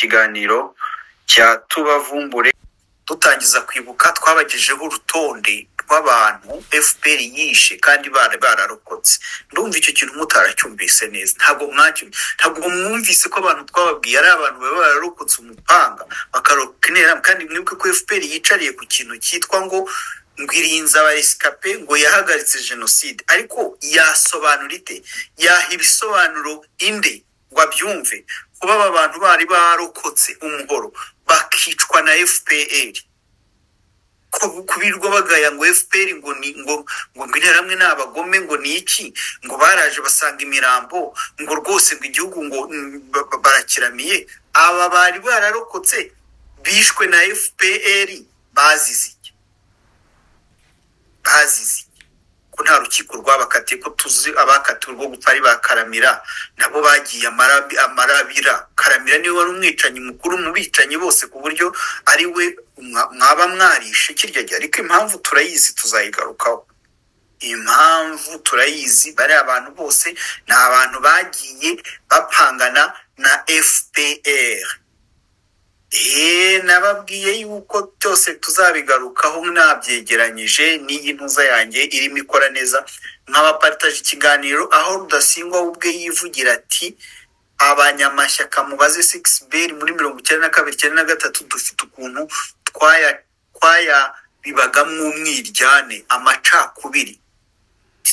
ikiganiro cya tubavumbure dutangiza kwibuka twabagejeho urutonde rw'abantu fpr yishe kandi bari bararokotse ndumva icyo kintu mutaracyumvise neza ntabwo mwacyo ntabwo mwumvise ko abantu twababwiye ari abantu baba bararokotse umupanga bakarokoka interahamwe kandi mwibuke ko fpr yicariye ku kintu cyitwa ngo ngo irinze abaresikape ngo yahagaritse jenoside ariko yasobanura ite yaha ibisobanuro inde ngo abyumve kuba aba bantu bari barokotse umuhoro bakicwa na fpr kubirwa bagaya ngo fpr ngo ni ngo ngo interahamwe ni abagome ngo ni iki ngo baraje basanga imirambo ngo rwose ngo igihugu ngo mm, ba- ba- barakiramiye aba bari bararokotse bishwe na fpr bazize iki bazize iki? ko nta rukiko rwabakatiye ko tuzi abakatiwe urwo gupfa ari ba karamira nabo bagiye amarabi- amarabira karamira niwe wari umwicanyi mukuru mu bicanyi bose ku buryo ari we mwa- mwaba mwarishe kirya gihe ariko impamvu turayizi tuzayigarukaho impamvu turayizi bariya abantu bose ni abantu bagiye bapangana na fpr Eee, nababwiye yuko byose tuzabigarukaho nabyegeranyije n'iyi ntuza yanjye irimo ikora neza nk'abapataje ikiganiro aho rudasingwa we ubwe yivugira ati abanyamashyaka mubaze 6br muri mirongo icyenda na kabiri icyenda na gatatu dufite ukuntu twaya twayabibagamo umwiryane amacakubiri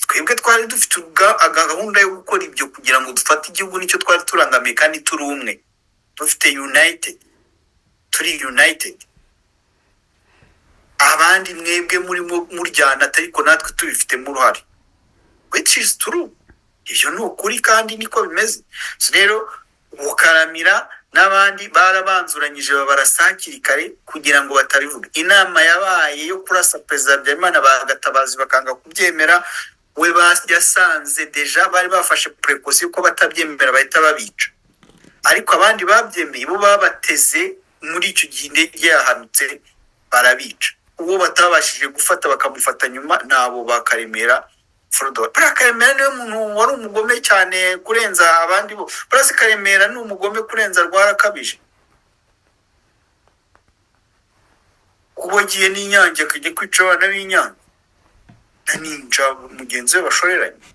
twebwe twari dufite ubwa- gahunda yo gukora ibyo kugira ngo dufate igihugu nicyo twari turangamiye kandi turi umwe dufite united turi united abandi mwebwe murimo muryana ariko natwe tubifitemo uruhare which is true ibyo ni ukuri kandi niko bimeze So rero bukaramira n'abandi barabanzuranyije babarasakiri kare kugira ngo batabivuga inama yabaye yo kurasa perezida habyarimana bagatabazi bakanga kubyemera we bas- yasanze deja bari bafashe purekosiyo ko batabyemera bahita babica ariko abandi babyemeye bo babateze muri icyo gihe indege yahanutse barabica uwo batabashije gufata bakamufata nyuma nabo bakaremera Frodo buriya karemera niwe muntu wari umugome cyane kurenza abandi bo buriya se karemera ni umugome kurenza rwarakabije kuba agiye n'inyange akajya kwica abana b'inyange na ninja mugenzi we bashoreranye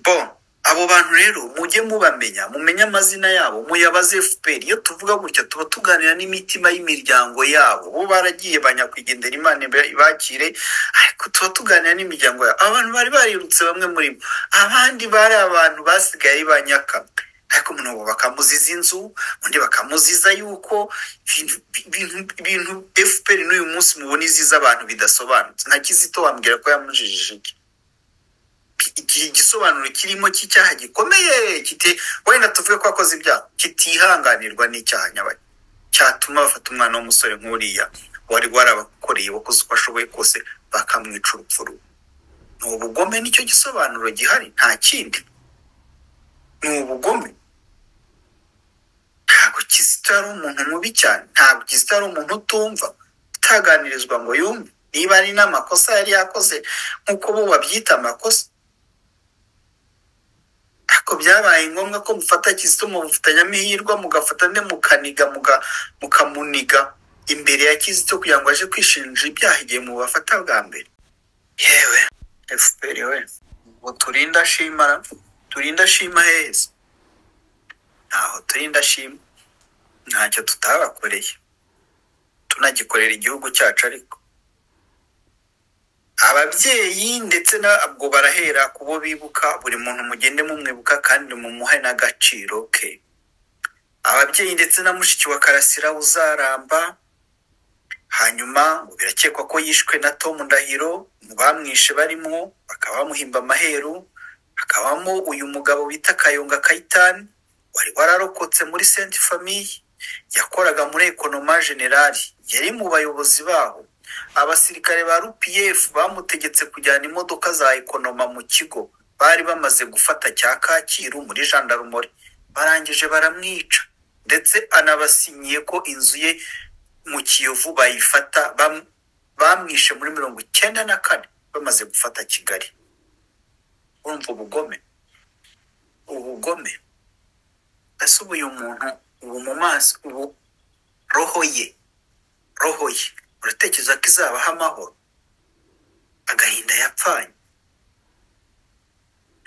bon abo bantu rero mujye mubamenya mumenye amazina yabo muyabaze fpr iyo tuvuga gutya tuba tuganira n'imitima y'imiryango yabo bo baragiye banyakwigendera imana iba- ibakire ariko tuba tuganira n'imiryango yabo abantu bari barirutse bamwe muri bo abandi bari abantu basigaye banyakamwe ariko umuntu ubu bakamuziza inzu undi bakamuziza yuko ibintu ibintu- ibintu fpr n'uyu munsi mubona iziza abantu bidasobanutse nka kizito wambwira ko yamujijije iki iki gisobanuro kirimo cy'icyaha gikomeye kiti wenda tuvuge ko akoze ibyaha kitihanganirwa n'icyaha nyabaye cyatuma bafata umwana w'umusore nk'uriya wari warabakoreye wakoze uko ashoboye kose bakamwica urupfu rubi ni ubugome nicyo gisobanuro gihari nta kindi ni ubugome ntabwo kizito yari umuntu mubi cyane ntabwo kizito yari umuntu utumva utaganirizwa ngo yumve niba ari n'amakosa yari yakoze nk'uko bo babyita amakosa ariko byabaye ngombwa ko mufata kizito mumufatanya amahirwe mugafata nde mukaniga muga- mukamuniga imbere ya kizito kugira ngo aje kwishinja ibyaha igihe mubafata bwa mbere yewe fpr we ngo turinde ashima ra- turinde ashima heza ntaho turinde ashima ntacyo tutabakoreye tunagikorera igihugu cyacu ariko ababyeyi ndetse nabwo barahera ku bo bibuka buri muntu mugende mumwibuka kandi mumuhe n'agaciro ke ababyeyi ndetse na mushiki wa karasira uzaramba hanyuma ngo birakekwa ko yishwe na tom ndahiro mu bamwishe barimo bakaba bamuhimba amaheru hakabamo uyu mugabo bita kayonga kayitani wari wararokotse muri senti famiye yakoraga muri ekonoma generali yari mu bayobozi baho abasirikare ba rpf bamutegetse kujyana imodoka za ekonoma mu kigo bari bamaze gufata cya kacyiru muri jandarumori barangije baramwica ndetse anabasinyiye ko inzu ye mu kiyovu bayifata bam- bamwishe muri mirongo icyenda na kane bamaze gufata kigali urumva ubugome ubugome ese ubu uyu muntu ubu mu maso ubu roho ye roho ye uratekereza ko izabaho amahoro agahinda yapfanye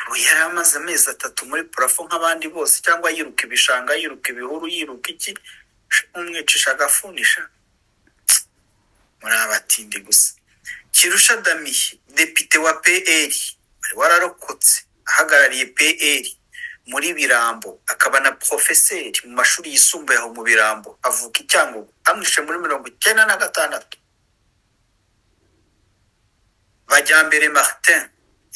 ubu yari amaze amezi atatu muri purafo nk'abandi bose cyangwa yiruka ibishanga yiruka ibihuru yiruka iki umwicisha agafunisha muri abatindi gusa kirusha damiye depite wa pl wari wararokotse ahagarariye pl muri birambo akaba na porofeseri mu mashuri yisumbuye aho mu birambo avuka i cyangugu amwishe muri mirongo icyenda na gatandatu bajyambere martin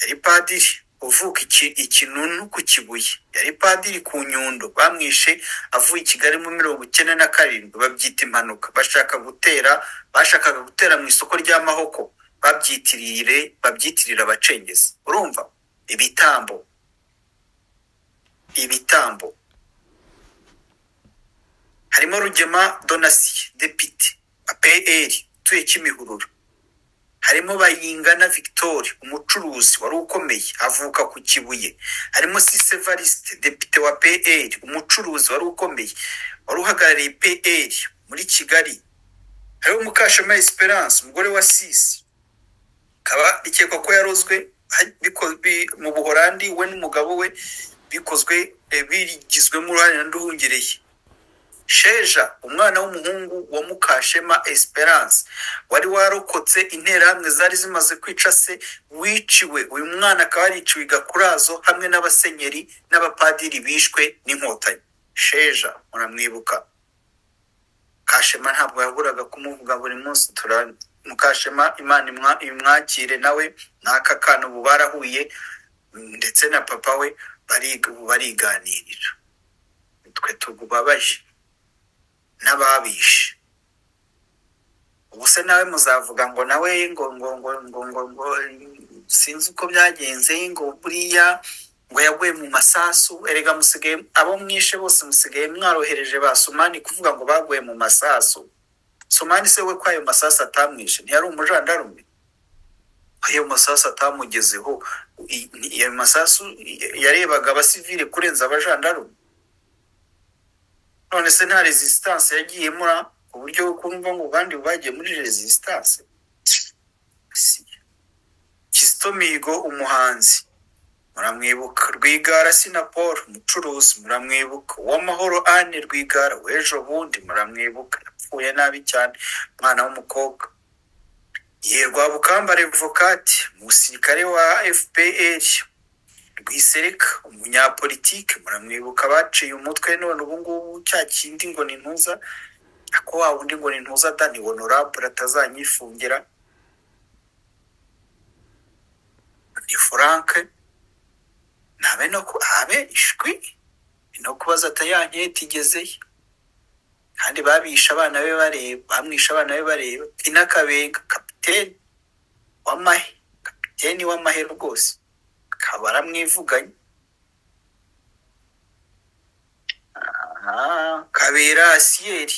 yari padiri uvuka iki- ikinunu ku kibuye yari padiri ku nyundo bamwishe avuye i kigali mu mirongo icyenda na karindwi babyita impanuka bashaka gutera bashakaga gutera mu isoko ry'amahoko babyitirire babyitirira abacengezi urumva ibitambo ibitambo harimo rugema donasiye depite apr utuye kimihurura harimo bayingana victoire umucuruzi wari ukomeye avuka ku kibuye harimo sise variste depite wa pl umucuruzi wari ukomeye wari uhagarariye pl muri kigali hariho mukashema esperance umugore wa sisi kaba rikekwa ko yarozwe ha- biko- bi- mu buholandi we n'umugabo we bikozwe eh, bigizwemo uruhare na nduhungireye sheja umwana w'umuhungu wa mukashema esperance wari warokotse interahamwe zari zimaze kwica se wiciwe uyu mwana akaba yariciwe i gakurazo hamwe n'abasenyeri n'abapadiri bishwe n'inkotanyi sheja muramwibuka kashema ntabwo yaburaga kumuvuga buri munsi turanywa mukashema imana imwa- imwakire nawe n'aka kana ubu barahuye ndetse na papa we bariga- ubu bariganirira twe tubabaje n'ababishe ubu se nawe muzavuga ngo nawe ngo ngo ngo ngo ngo ngo sinzi uko byagenze ngo buriya ngo yaguye mu masasu erega musigaye abo mwishe bose musigaye mwarohereje ba sumani kuvuga ngo baguye mu masasu sumani se we ko ayo masasu atamwishe ntiyari umujandarume ayo masasu atamugezeho i- ni- ayo masasu yarebaga abasivile kurenza abajandarume none se nta resistance yagiye muri uburyo bwo kumva ngo kandi bagiye muri resistance si kizito mihigo umuhanzi muramwibuka rwigara sinapolo umucuruzi muramwibuka uwamahoro ane rwigara w'ejo bundi muramwibuka yapfuye nabi cyane umwana w'umukobwa ye rwabukamba revokati umusirikare wa fpr rwisereka umunyapolitike muramwibuka baciye umutwe none ubu ngubu cya kindi ngo ni ntuza ako wa wundi ngo ni ntuza dani honorable atazanyifungira ni frank ntabe no ku- habe ishwi ni no kubaza atayanyetigezeye kandi babisha abana be bareba bamwisha abana be bareba inakabenga kapiteni wamahe kapiteni wamahe rwose akaba aramwivuganye Ah, kabera asiyeri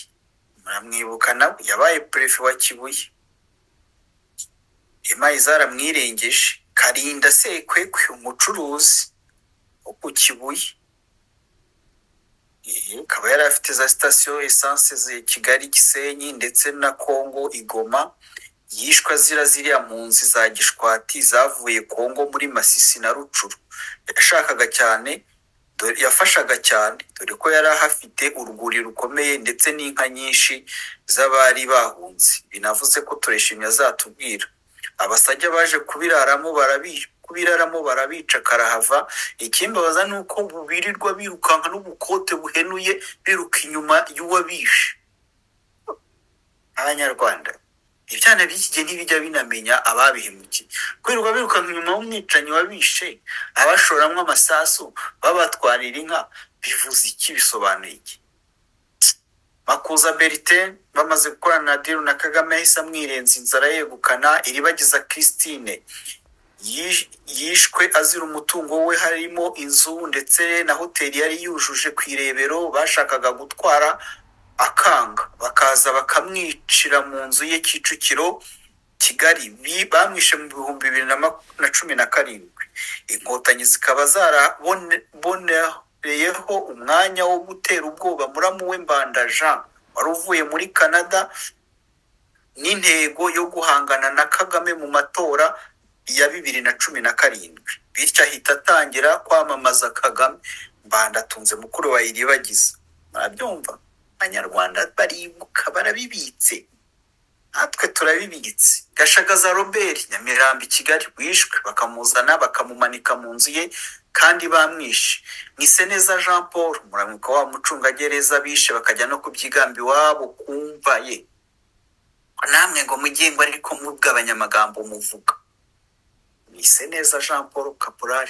muramwibuka nawe yabaye perefe wa kibuye imayi zaramwirengeje karinda sekwekwe umucuruzi wo ku kibuye Eh, akaba yari afite za sitasiyo esanse za kigali gisenyi ndetse na kongo igoma yishwe azira ziriya mpunzi za gishwati zavuye kongo muri masisi na rucuru yashakaga cyane dore- yafashaga cyane dore ko yari ahafite urwuri rukomeye ndetse n'inka nyinshi z'abari bahunze binavuze ko tureshimye azatubwira abasajya baje kubiraramo barabi kubiraramo barabica karahava ikimbabaza ni uko birirwa birukanka n'ubukote buhenuye biruka inyuma y'uwabishe abanyarwanda ibyana by'iki gihe ntibijya binamenya ababihemukiye kwirirwa birukanka inyuma y'umwicanyi wabishe abashoramwo amasasu babatwarira inka bivuze iki bisobanuye iki makuza bertin bamaze gukorana na diru na kagame yahise amwirenza inzara yegukana iribagiza christine Yish- yishwe azira umutungo we harimo inzu ndetse na hoteli yari yujuje ku irebero bashakaga gutwara akanga bakaza bakamwicira mu nzu ye kicukiro kigali bi- bamwishe mu bihumbi bibiri na maku- na cumi na karindwi inkotanyi zikaba zaraboneyeho umwanya wo gutera ubwoba muramu we mbanda jean wari uvuye muri canada n'intego yo guhangana na kagame mu matora ya bibiri na cumi na karindwi bityo ahita atangira kwamamaza kagame mbanda atunze mukuru wa iribagiza murabyumva abanyarwanda baribuka barabibitse natwe turabibitse gashagaza robert nyamirambo i kigali wishwe bakamuzana bakamumanika mu nzu ye kandi bamwishe mwiseneza jean paul muramuka wa mucungagereza bishe bakajya no kubyigamba iwabo kumva ye namwe ngo mugengo ariko mugabanya amagambo muvuga mwise neza jean paul caporal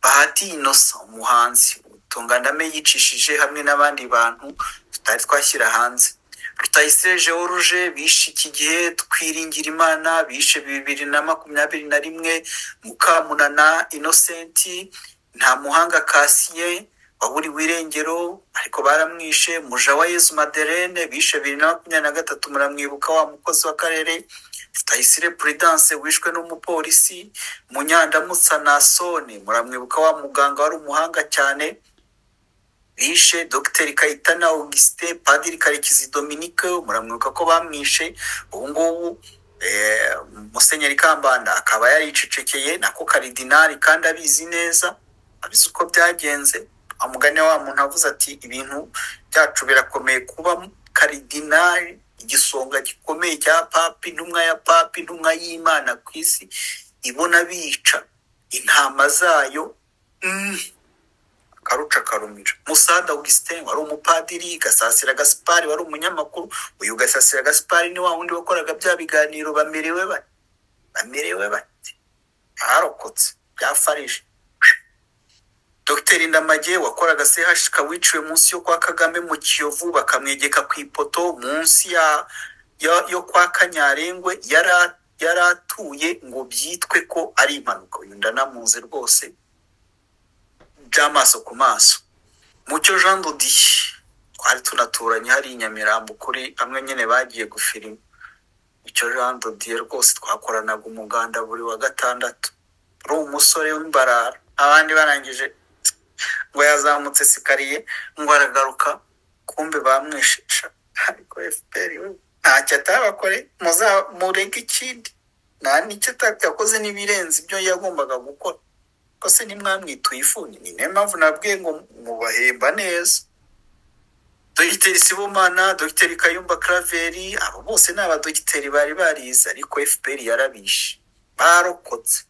bahati inosa umuhanzi utungandame yicishije hamwe n'abandi bantu tutari twashyira hanze rutayisire george bishe iki gihe twiringira imana bishe bibiri na makumyabiri na rimwe mukamunana inosenti nta muhanga kasiye waburiwe irengero ariko baramwishe muja wa yezu maderene bishe bibiri na makumyabiri na gatatu muramwibuka wa mukozi w'akarere rutayisire puridanse wishwe n'umupolisi munyandamutsa nasone muramwibuka wa muganga wari umuhanga cyane bishe dogiteri kayitana augustin padiri karekezi dominique muramwibuka ko bamwishe ubu ngubu eh, musenyeri kambanda akaba yaricecekeye nako karidinari kandi abizi neza abizi uko byagenze amugane wa muntu avuze ati ibintu byacu birakomeye kuba karidinari igisonga gikomeye cya papi intumwa ya papi intumwa y'imana ku isi ibona bica intama zayo mm, karuca karumira musada augustin wari umupadiri gasasira gaspari wari umunyamakuru uyu gasasira gaspari ni wa wundi wakoraga bya biganiro bamerewe bate bamerewe bate barokotse byafarije dogiteri ndamage wakoraga chk wiciwe munsi yo kwa kagame mu kiyovu bakamwegeka ku ipoto munsi ya, ya yo kwa kanyarengwe yari a- yari atuye ngo byitwe ko ari impanuka uyu ndanamuzi rwose by'amaso ku maso mucyo jean dodiye twari tunaturanye hari i nyamirambo kuri amwe nyine bagiye gufirima icyo jean dodiye rwose twakoranaga umuganda buri wa gatandatu ari umusore w'imbarara abandi barangije ngo yazamutse sikariye ngo aragaruka kumbe bamwishisha ariko fpr we ntacyo atabakore muza- murege ikindi nta nicyo ata- yakoze n'ibirenze ibyo yagombaga gukora ko se ntimwamwituye ifuni ni nayo mpamvu nabwiye ngo mubahemba neza dogiteri sibomana dogiteri kayumba karaveri abo bose ni abadogiteri bari barize ariko fpr yarabishe barokotse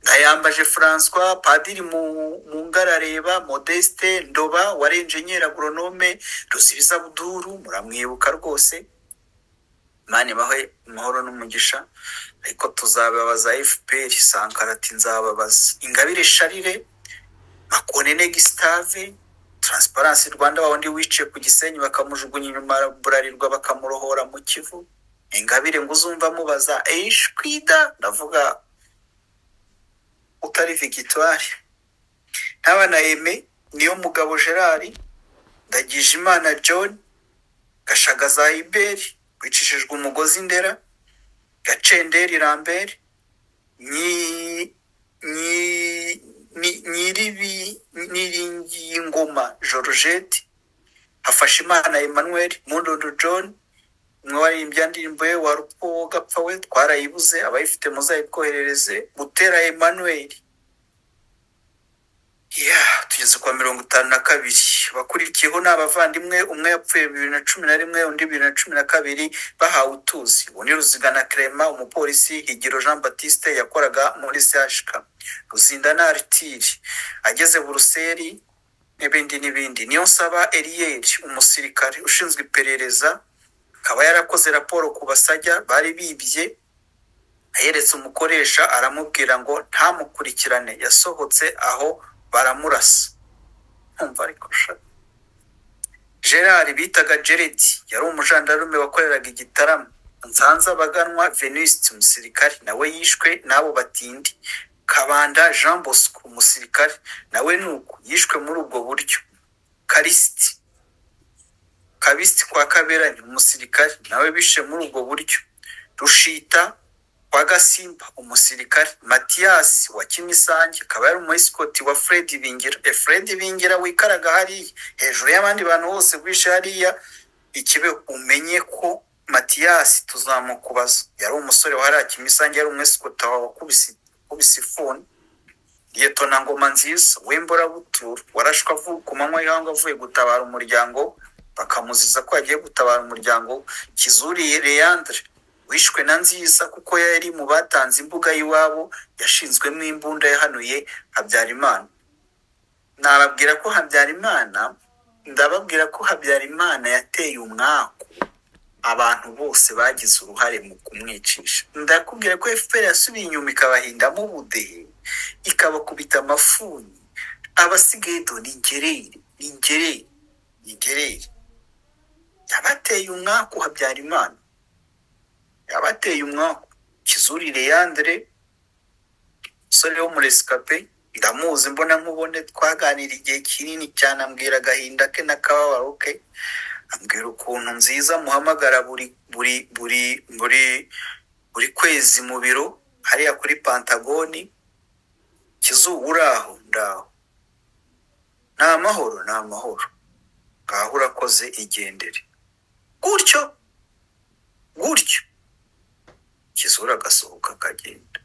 ndayambaje francois padiri Mu- mungarareba modeste ndoba wari enjenyeri agoronome ruzibiza buduru muramwibuka rwose mani bahe amahoro n'umugisha ariko tuzababaza fpr sankara ati nzababaza ingabire sharire makonene gisitave taransiparansi rwanda wawundi wiciye ku gisenyi bakamujugunya inyuma burarirwa bakamurohora mu kivu ingabire ngo uzumva amubaza eyishwida ndavuga utari vigitwari n'abana eme niyo mugabo gerard ndagije imana john gashagaza iberi wicishijwe umugozi ndera gacenderi rambere nyi nyi ni- nyiribi niringiyingoma georgette hafashimana emmanuel mundondo john umwe waririmbye indirimbo ye wa rupfu wo gapfa we twarayibuze abayifite muzayitwoherereze butera emmanuel ya tugeze kwa mirongo itanu na kabiri bakurikiyeho ni abavandimwe umwe yapfuye bibiri na cumi na rimwe undi bibiri na cumi na kabiri bahawe utuzi ubu ni ruzigana kerema umupolisi higiro jean batiste yakoraga muri chk ruzindana aritiri ageze buruseli n'ibindi n'ibindi niyo nsaba eriyeri umusirikare ushinzwe iperereza akaba yarakoze raporo ku basajya bari bibye yeretse umukoresha aramubwira ngo ntamukurikirane yasohotse aho baramurasa nkumva ariko sha gerard bitaga gerard yari umujandarume wakoreraga igitaramo nsanze abaganwa venuste umusirikare nawe yishwe n'abo batindi kabanda jean bosco umusirikare nawe ni uko yishwe muri ubwo buryo karisiti kabisi kwa kabera ni umusirikare nawe bishe muri ubwo buryo rushita wa gasimba umusirikare matiyasi wa kimisange akaba yari umuyisikoti wa fred bingira e fred bingira wikaraga hariya hejuru y'abandi bantu bose rwishe hariya ikibe umenye ko matiyasi tuzamukubaza yari umusore wa hariya kimisange yari umuyisikoti wa wakubise wakubise ifuni liyetona ngoma nziza w'imburabuturu warashwe avu- ku manywa y'ihangu avuye gutabara umuryango we. bakamuziza ko yagiye gutabara umuryango we. kizuriye leyandre wishwe na nziza kuko yari mu batanze imbuga y'iwabo yashinzwemo imbunda yahanuye habyarimana nababwira ko habyarimana ndababwira ko habyarimana yateye umwaku abantu bose bagize uruhare mu kumwicisha ndakubwira ko fpr yasubiye inyuma ikabahindamo ubudehe ikabakubita amafuni abasigaye do ningerere ningerere ningerere yabateye umwaku habyarimana yabateye umwaku kizuri leyandre umusore wo muri esikape ndamuzi mbona nkubone twaganira igihe kinini cyane ambwira agahinda ke n'akababaro ke ambwira ukuntu nziza muhamagara buri buri buri buri buri kwezi mu biro hariya kuri pantagoni kizu uraho ndaho ni amahoro ni amahoro ngaho urakoze igendere gutyo gutyo kizura agasohoka akagenda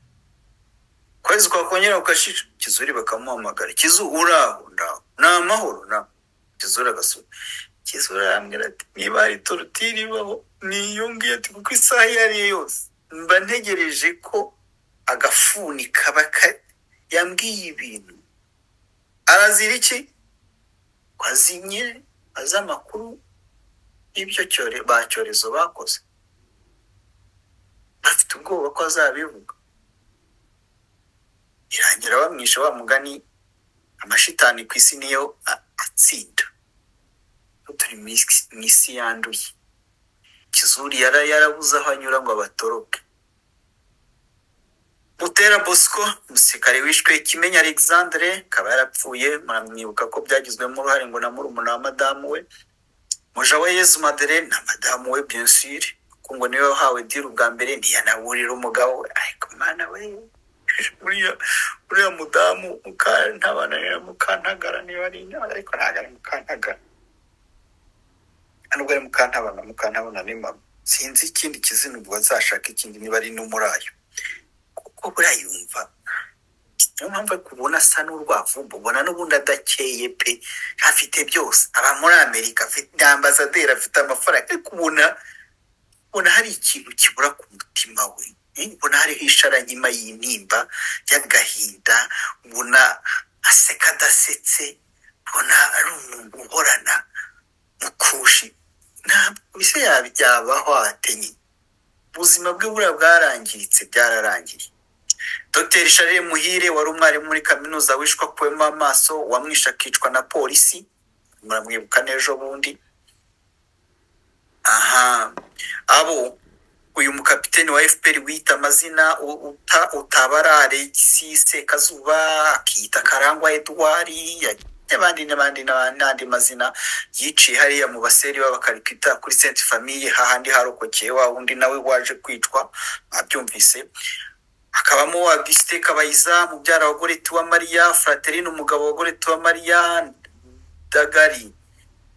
kwezi kwakongera kugashira kizuri bakamuhamagara kizu uraho ndaho ni amahoro na kizura agasohoka kizura arambwira ati niba hari torutire ibaho niyo ngiyo ati kuko isaha iyo ari yo yose mba ntegereje ko agafuni kaba ka- yambwiye ibintu arazira iki ko azinye azi amakuru y'ibyo cyore ba cyorezo bakoze bafite ubwoba ko azabivuga irangira bamwishe wa mugani amashitani ku isi niyo a- atsinda Ubu turi mu isi- mu isi yanduye kizuri yara yarabuze aho anyura ngo abatoroke Butera Bosco umusirikare wishwe Kimenyi Alexandre akaba yarapfuye muramwibuka ko byagizwemo uruhare ngo na murumuna wa madamu we muja wa Yezu Madeleine na madamu we bien sûr kuko ngo niwe wahawe diri ubwa mbere ntiyanaburira umugabo we ariko mana we uriya uriya mudamu mukantabana mukantagara niba ari intara ariko ntabwo ari mukantagara nubwo ari mukantabana mukantabana ni mama sinzi ikindi kizina ubwo azashaka ikindi niba ari n'umurayo kuko buriya yumva niyo mpamvu ariko ubona asa n'urwavumba ubona n'ubundi adakeye pe afite byose aba muri amerika afite ni ambasaderi afite amafaranga ariko ubona ubona hari ikintu kibura ku mutima we Eh, ubona hariho isharankima y'intimba y'agahinda ubona aseka adasetse ubona ari umuntu uhorana mukushi ntabwo bisa yaba- yabaho atenye ubuzima bwe buriya bwarangiritse byararangiriye dr charles muhire wari umwarimu muri kaminuza wishwe akuwemo amaso wamwishe akicwa na polisi muramwibuka n'ejo bundi aha abo uyu mukapiteni wa fpr wiyita amazina u- uta, utabara alexis sekazuba akiyita karangwa edouard ya- n'abandi n'abandi n'abandi- n'andi mazina yiciye hariya mu baseri b'abakarikita kuri sainte famille hahandi harokokeye wa wundi nawe waje kwicwa abyumvise hakabamo Augustin Kabayiza mubyara wa Goreti wa Mariya Fraterine umugabo wa Goreti wa Mariya Dagari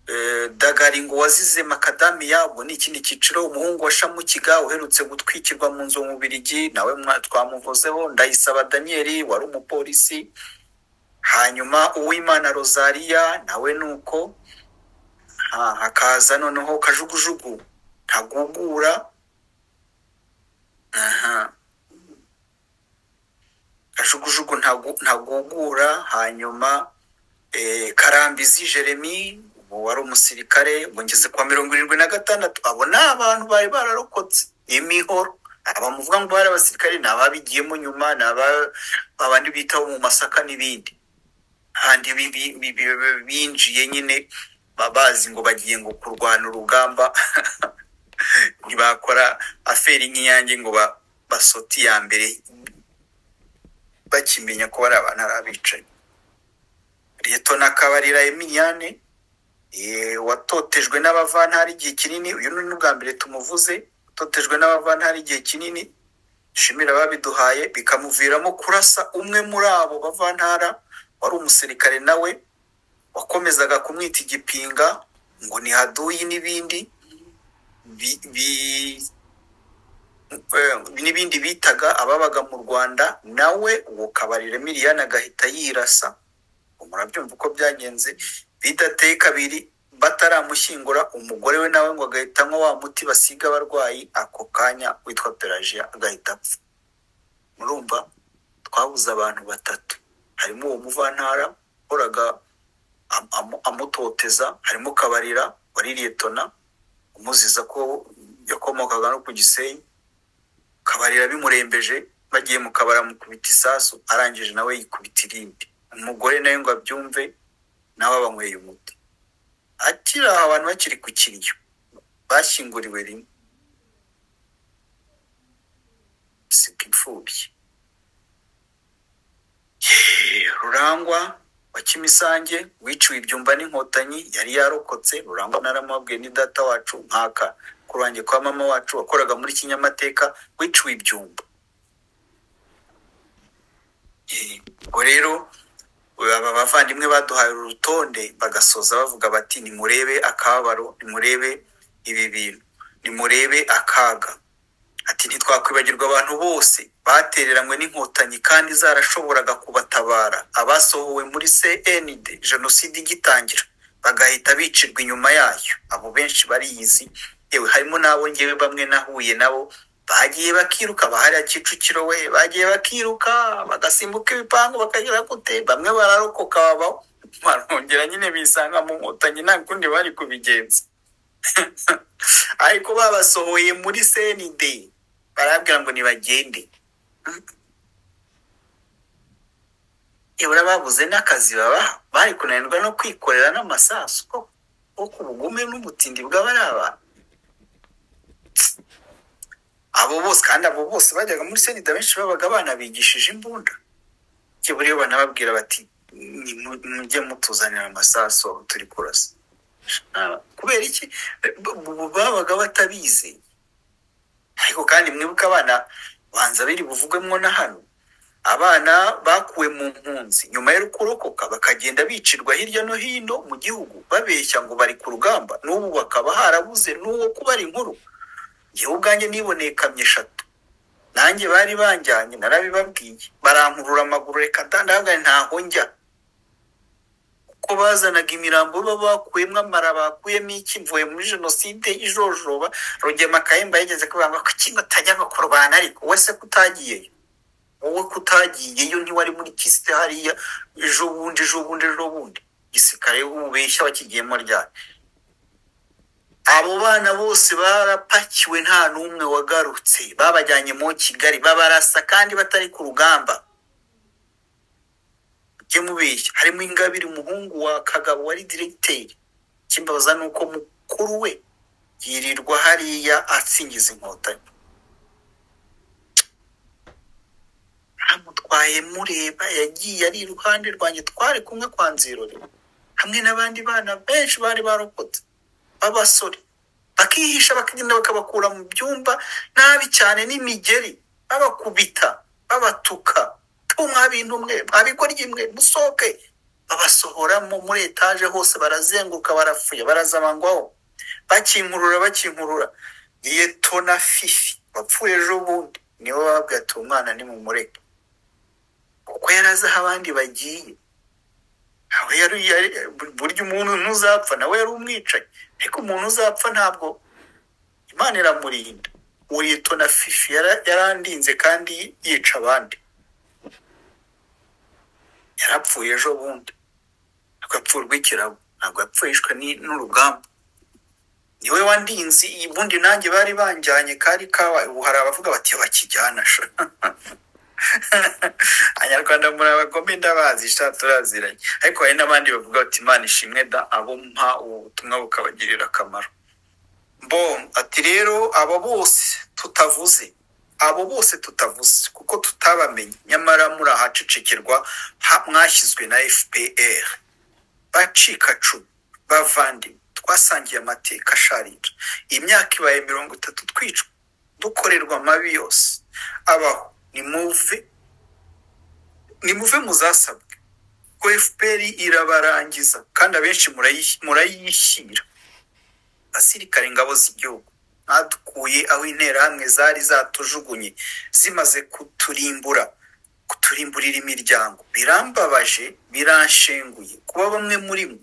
eh, Dagari ngo wazize makadamiya ubwo ni ikindi cyiciro umuhungu wa Shamukiga uherutse gutwikirwa mu nzu mu Bubiligi nawe mwa- twamuvuzeho Ndayisaba Daniel wari umupolisi hanyuma Uwimana Rosaria nawe nuko Ha- hakaza noneho Kajugujugu ntagugura aha kajugujugu ntagu- ntagugura hanyuma eh, karambizi jeremy ubu wari umusirikare ubu ngeze kwa mirongo irindwi na gatandatu abo ni abantu bari bararokotse imihoro abamuvuga ngo bari abasirikare ni ababigiyemo nyuma ni aba- abandi bitaho mu masaka n'ibindi handi bi- bi- bi- bi- binjiye nyine ba- bazi ngo bagiye ngo kurwana urugamba ntibakora aferi nk'iyange ngo ba- basote iya mbere bakimenya ko bari abantu ari abicanyi liyetona kabarira emiliyane watotejwe n'abavantara igihe kinini uyu ni n'ubwa mbere tumuvuze watotejwe n'abavantara igihe kinini shimira ababiduhaye bikamuviramo kurasa umwe muri abo bavantara wari umusirikare nawe wakomezaga kumwita igipinga ngo ni haduyi n'ibindi bi- bi- eh, n'ibindi bitaga ababaga mu rwanda nawe uwo kabarire miliyani agahita yirasa Ubwo murabyumva uko byagenze bidateye kabiri bataramushyingura umugore we nawe ngo agahitamo wa muti basiga abarwayi ako kanya witwa pelajiya agahita apfa murumva twabuze abantu batatu harimo uwo muvantara wahoraga am- am- amutoteza harimo kabarira wari liyetona umuziza ko yakomokaga no ku gisenyi kabarira bimurembeje bagiye mu kabari amukubita isasu arangije nawe yikubita irindi umugore nawe ngo abyumve nawe abanyweye umuti akiri aho abantu bakiri ku kiryo bashyinguriwe rimwe sika imfubyi Yeee, rurangwa wa kimisange wiciwe ibyumba n'inkotanyi yari yarokotse rurangwa naramubabwiye ni data wacu nkaka ku ruhange kwa mama wacu wakoraga muri kinyamateka wiciwe ibyumba Yeee, ubwo rero aba bavandimwe baduhaye uru rutonde bagasoza bavuga bati nimurebe akababaro nimurebe ibi bintu nimurebe akaga ati ntitwakwibagirwa abantu bose batereranywe n'inkotanyi kandi zarashoboraga kubatabara abasohowe muri cnd jenoside igitangira bagahita bicirwa inyuma yayo abo benshi bariyizi yewe harimo n'abo ngewe bamwe nahuye nabo bagiye bakiruka bahariya kicukiro we bagiye bakiruka bagasimbuka ibipangu bakagera gute bamwe bararokoka babaho barongera nyine bisanga mu nkotanyi nta kundi bari kubigenza ariko babasohoye muri cnd barabwira ngo nibagende ibura babuze n'akazi babaha bari kunanirwa no kwikorera n'amasasu ko- ko ku bugume n'ubutindi bw'abari abantu abo bose kandi abo bose bajyaga muri cnd benshi babaga banabigishije imbunda kiburiyo banababwira bati "Nimu- mujye mutuzanira amasasu aho turi kurasa Ah, kubera iki B- b- babaga batabizi ariko kandi mwibuke abana banza biri buvugwemo na hano abana bakuwe mu mpunzi nyuma yo kurokoka bakagenda bicirwa hirya no hino mu gihugu babeshya ngo bari ku rugamba n'ubu bakaba harabuze n'uwo kubara inkuru njyewe ubwanjye niboneye kamyo eshatu nanjye bari banjyanye narabibabwiye barankurura amaguru reka ndandagane ntaho njya ko bazanaga imirambo baba bakuyemo amara bakuyemo iki mvuye muri jenoside ijojoba rugema kayemba yigeze kubanga ko kintu utajyaga kurwana ariko we se kutagiyeyo wowe kutagiyeyo ntiwari muri kisite hariya ejo bundi ejo bundi ejo bundi gisirikare ububeshya wakigiyemo ryari abo bana bose barapakiwe nta n'umwe wagarutse babajyanye mu kigali babarasa kandi batari ku rugamba mujye mubeshya harimo ingabire umuhungu wa kagabo wari diregiteri ikimbabaza ni uko mukuru we yirirwa hariya asingiza inkotanyi amutwaye mureba yagiye ari iruhande rwanjye twari kumwe kwa nzirori hamwe n'abandi bana benshi bari barokotse b'abasore bakihisha bakagenda bakabakura mu byumba nabi cyane n'imigeri babakubita babatuka tu mwa bintu mwe mwa bigo ry'imwe musohoke babasohoramo muri etaje hose barazenguruka barafuye barazamangwaho bakinkurura bakinkurura yeto na fifi bapfuye ejo bundi niwe bababwira ati umwana nimumureke kuko yari azi aho abandi bagiye nawe yari yari- burya umuntu ntuzapfa nawe yari umwicanyi ariko umuntu uzapfa ntabwo imana iramurinda uriyito na fifi yara- yarandinze kandi yica abandi yarapfuye ejo bundi ntabwo apfurwa ikirabo ntabwo yapfushwa n'urugamba niwe wandinze ubundi nanjye bari banjyanye kari kabaye ubu hari abavuga bati bakijyana sha abanyarwanda muri abagome ndabazi sha turaziranye ariko hari n'abandi bavuga bati imana ishimwe da abo mpa ubu butumwa bukabagirira akamaro bo ati rero abo bose tutavuze abo bose tutavuze kuko tutabamenye nyamara muri ahacecekerwa ha- mwashyizwe na fpr bacikacumu bavandimwe twasangiye amateka asharira imyaka ibaye mirongo itatu twicwa dukorerwa amabi yose abaho nimuve nimuve muzasabwe ko fpr irabarangiza kandi abenshi murayi- murayishyira basirikare ingabo z'igihugu mwatukuye aho interahamwe zari zatujugunye zimaze kuturimbura kuturimburira imiryango birambabaje biranshenguye kuba bamwe muri mwe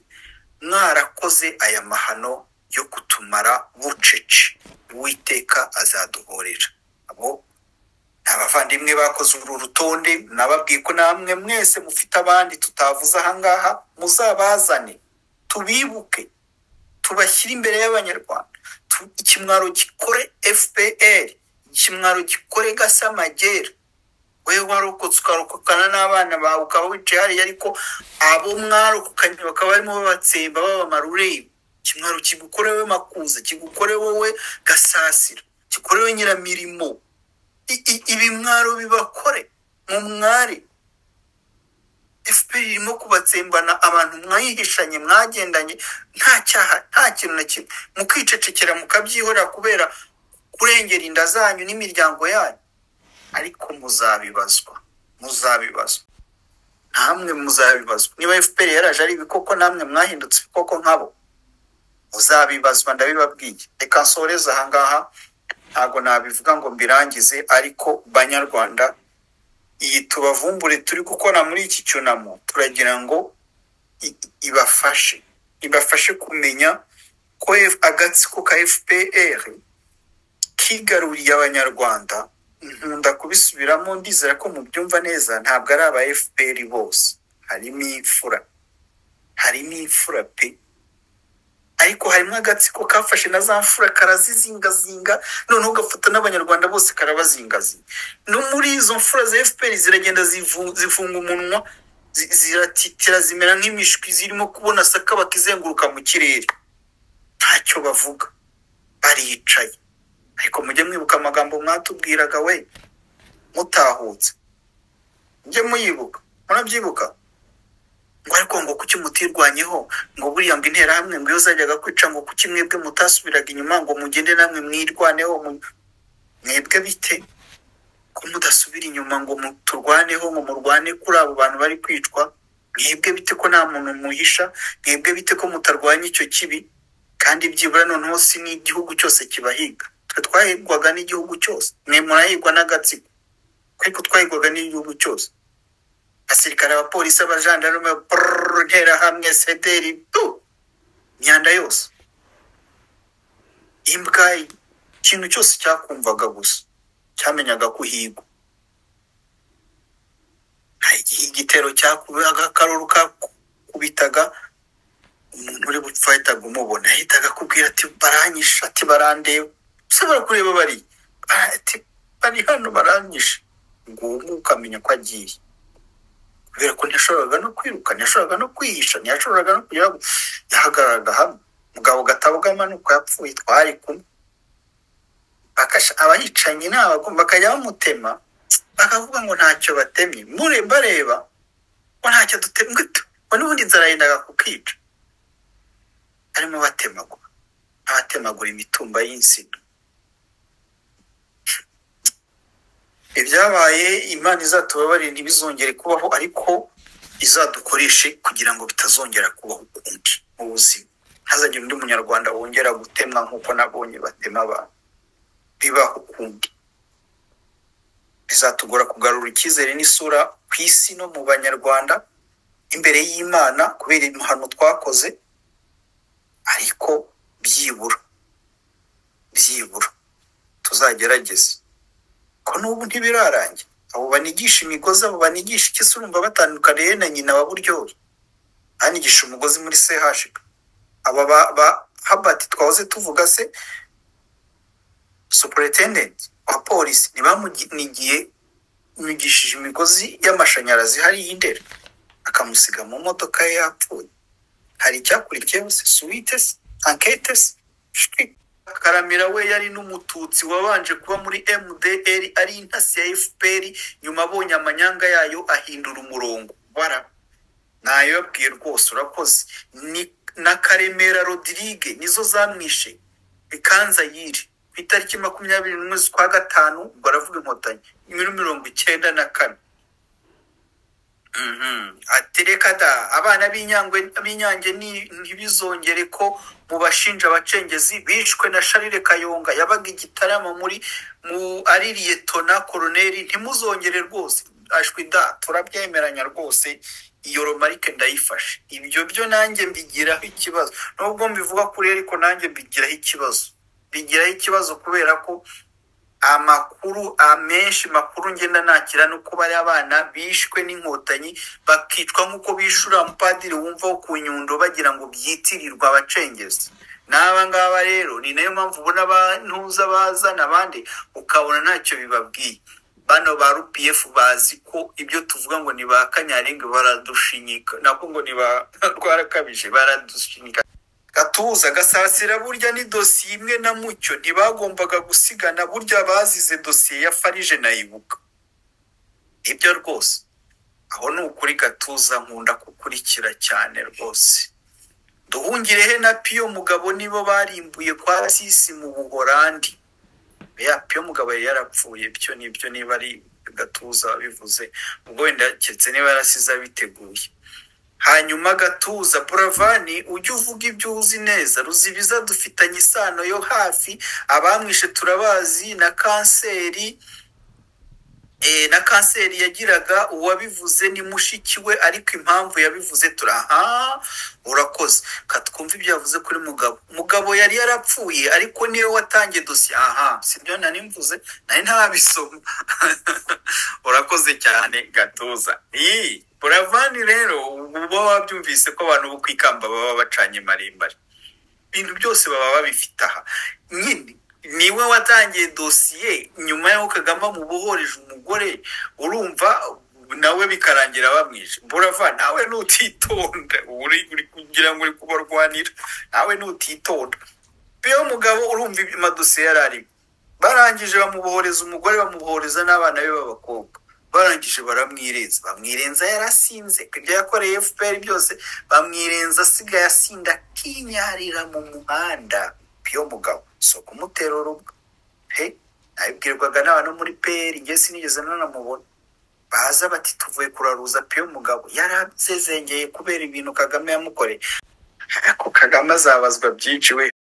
mwarakoze aya mahano yo kutumara bucece uwiteka azaduhorera abo ni abavandimwe bakoze uru rutonde nababwiye ko namwe mwese mufite abandi tutavuze ahangaha muzabazane tubibuke tubashyire imbere y'abanyarwanda Tu- ikimwaro gikore fpr ikimwaro gikore gasamagera wewe warokotse ukarokokana n'abana bawe ukaba wicaye hariya ariko abo mwarokokanye bakaba barimo babatsemba babamara ureba ikimwaro kigukorewe makuza kigukorewe we gasasira gikorewe nyiramirimo I- i- ibimwaro bibakore mu mwari fpr irimo kubatsembana abantu mwayihishanye mwagendanye nta cyaha nta kintu na kimwe mukicecekera mukabyihorera kubera kurengera inda zanyu n'imiryango yanyu ariko muzabibazwa muzabibazwa namwe muzabibazwa niba fpr yaraje ari ibikoko namwe mwahindutse ibikoko nkabo muzabibazwa ndabibabwiye reka nsoreze ahangaha ntabwo nabivuga ngo mbirangize ariko banyarwanda iyi tubavumbure turi gukora muri iki cyunamo turagira ngo i- ibafashe ibafashe kumenya ko F- agatsiko ka fpr kigaruriye abanyarwanda nkunda kubisubiramo ndizera ko mubyumva neza ntabwo ari aba fpr bose harimo imfura harimo imfura pe ariko harimo agatsiko kafashe na za mfura karazizingazinga noneho ugafata n'abanyarwanda bose karabazingazinga no muri izo mfura za fpr ziragenda zivu- zifunga umunwa zi- ziratitira zimera nk'imishwi zirimo kubona sakabaka izenguruka mu kirere ntacyo bavuga baricaye ariko mujye mwibuka amagambo mwatubwiraga we mutahutse mujye muyibuka murabyibuka ngo ariko ngo kuki mutirwanyeho ngo buriya ngo interahamwe ngo iyo zajyaga kwica ngo kuki mwebwe mutasubiraga inyuma ngo mugende namwe mwirwaneho mu- mwebwe bite ko mudasubira inyuma ngo mu- turwaneho ngo murwane kuri abo bantu bari kwicwa mwebwe bite ko nta muntu muhisha mwebwe bite ko mutarwanya icyo kibi kandi byibura noneho si n'igihugu cyose kibahiga twe twahigwaga n'igihugu cyose mwe murahigwa n'agatsiko ariko twahigwaga n'igihugu cyose abasirikare abapolisi abajandarume brrr, interahamwe sederi tu imyanda yose imbwa ikintu cyose cyakumvaga gusa cyamenyaga ko uhigwa nta gihe igitero cyakubaga akaruru kakubitaga umuntu uri gupfa yahitaga umubona yahitaga akubwira ati baranyishe ati barandeba ushobora kureba bari Bara- ati bari hano baranyishe nguwo nguwo ukamenya ko agiye kubera ko ntiyashoboraga no kwiruka ntiyashoboraga no kwihisha ntiyashoboraga no kugira ngo yahagararaga hamwe mugabo gatabugama ni uko yapfuye twari kumwe bakasha abahicanyi ni abagomba bakajya bamutema bakavuga ngo ntacyo batemye mure bareba ko ntacyo dutemwe ngo n'ubundi inzara yendaga kukica arimo batemagura abatemagura imitumba y'insina ibyabaye imana izatubabarira ntibizongere kubaho ariko izadukoreshe kugira ngo bitazongera kubaho ukundi mu buzima ntazagire undi munyarwanda wongera gutemwa nk'uko nabonye batema abantu bibaho ukundi bizatugora kugarura icyizere n'isura ku isi no mu banyarwanda imbere y'imana kubera imihano twakoze ariko byibura byibura tuzagerageze ko n'ubu ntibirarangira abo banigisha imigozi abo banigisha ikisi urumva batandukaniye na nyina wa buryohe banigisha umugozi muri sehashika aba ba, ba habati twahoze tuvuga se superintendent wa polisi ntibamunigiye imigishije imigozi y'amashanyarazi hariya i ndera akamusiga mu modoka ye yapfuye hari icyakurikiyeho se suwite se ankete se shwi. karamira we yari n'umututsi wabanje kuba muri mdr ari intasi ya fpr nyuma abonye amanyanga yayo ahindura umurongo bara ntayo yabwiye rwose urakoze ni na karemera rodirige nizo zamwishe bikanza yiri ku itariki makumyabiri n'umwe z'ukwa gatanu baravuga inkotanyi muri mirongo icyenda na kane Mhm. Ati reka da abana b'inyangwe b'inyange ni- ntibizongere ko mubashinja abacengezi bishwe na Sharire Kayonga yabaga igitaramo muri mu ari liyetona koloneli ntimuzongere rwose ashwi da turabyemeranya rwose iyo romarike ndayifashe ibyo byo nanjye mbigiraho ikibazo nubwo mbivuga kuri ariko nanjye mbigiraho ikibazo bigiraho ikibazo kubera ko amakuru amenshi makuru ngenda nakira ni uko bari abana bishwe n'inkotanyi bakicwa nk'uko bishura umupadiri wumva wo ku nyundo bagira ngo byitirirwa abacengezi n'aba ngaba rero ni nayo mpamvu ubona abantuza bazana abandi ukabona ntacyo bibabwiye bano ba rpf bazi ko ibyo tuvuga ngo ni ba kanyarenga baradushinyika nako ngo ni ba rwarakabije baradushinyika gatuza gasasira burya ni dosiye imwe na mucyo ntibagombaga gusigana burya bazize dosiye ya farije nayibuka ibyo rwose aho ni ukuri gatuza nkunda kukurikira cyane rwose duhungirehe na piyo mugabo nibo barimbuye kwa sisi mu buhorandi ya piyo mugabo yari yarapfuye byo nibyo niba ari gatuza bivuze ubwo wenda keretse niba yarasize abiteguye hanyuma gatuza buravani ujye uvuga ibyo uzi neza ruzibiza dufitanye isano yo hafi abamwishe turabazi na kanseri eh, na kanseri yagiraga uwabivuze ni mushiki we ariko impamvu yabivuze turaha urakoze katwumva ibyo yavuze kuri mugabo mugabo yari yarapfuye ariko niwe watangiye dosiye aha sibyo nari mvuze nari ntarabisoma urakoze cyane gatuza iyi buravani rero uba wabyumvise ko abantu bo ku ikamba baba bacanye marimbari ibintu byose baba babifite aha nyine niwe watangiye dosiye nyuma y'aho kagame amubohoreje umugore urumva nawe bikarangira bamwishe burava nawe nutitonda uri uri kugira ngo uri kubarwanira nawe nutitonda iyo mugabo urumva ibyo amadosiye yari arimo barangije bamubohoreza umugore bamubohoreza n'abana be b'abakobwa barangije baramwirenza bamwirenza yarasinze ibyo yakoreye fpr byose bamwirenza asigaye asinda akinyarira mu muhanda iyo mugabo si ukumutera urubwa he nabibwirwaga n'abantu muri pr njye sinigeze nanamubona baza bati tuvuye kuraruza piyo mugabo yarasezengeye kubera ibintu kagame yamukoreye ariko kagame azabazwa byinshi we